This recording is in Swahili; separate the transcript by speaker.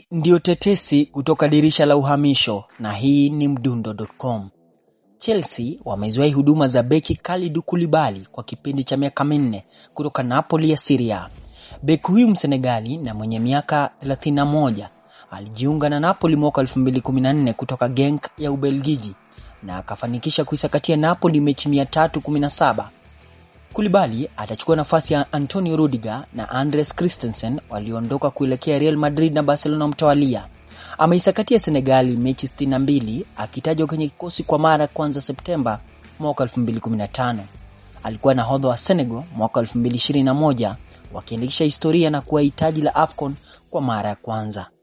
Speaker 1: ndiyo tetesi kutoka dirisha la uhamisho na hii ni mdundo.com. Chelsea wameziwahi huduma za beki Kalidou Koulibaly kwa kipindi cha miaka minne kutoka Napoli ya Syria. Beki huyu Msenegali na mwenye miaka 31 alijiunga na Napoli mwaka 2014 kutoka Genk ya Ubelgiji na akafanikisha kuisakatia Napoli mechi 317. Koulibaly atachukua nafasi ya Antonio Rudiger na Andres Christensen walioondoka kuelekea Real Madrid na Barcelona mtawalia. Ameisakatia Senegali mechi 62 akitajwa kwenye kikosi kwa mara ya kwanza Septemba mwaka 2015. Alikuwa nahodha wa Senegal mwaka 2021 wakiandikisha historia na kuwa hitaji la AFCON kwa mara ya kwanza.